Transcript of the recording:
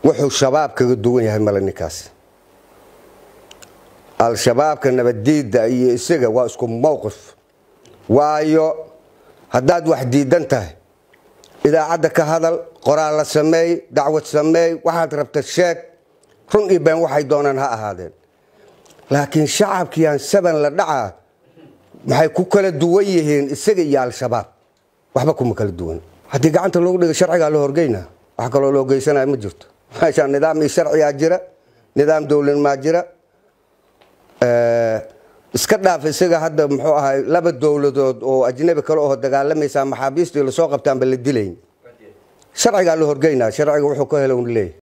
wuxuu shabaab kaga duwan yahay male ninkaas al-shabaabka nabaddiidda iyo isaga waa isku mowqif waayo haddaad wax diidan tahay idaacadda ka hadal qoraal la sameey dacwad sameey waxaad rabta sheeg run iyo been waxay doonaan ha ahaadeen laakiin shacabkiiaan saban la dhacaa maxay ku kala duwan yihiin isaga iyo al-shabaab waxba kuma kala duwan haddii gacanta loogu dhiga sharcigaa la horgeynaa wax kaloo loo geysanaya ma jirto meeshaa nidaam iyo sharcigaa jira nidaam dowladnimaa jira iska dhaaf isaga hadda muxuu ahay laba dowladood oo ajnabi kale oo dagaalamaysaa maxaabiistii lasoo qabtaanba la dilayn sharcigaa la horgeynaa sharciga wuxuu ka helo un leeyahy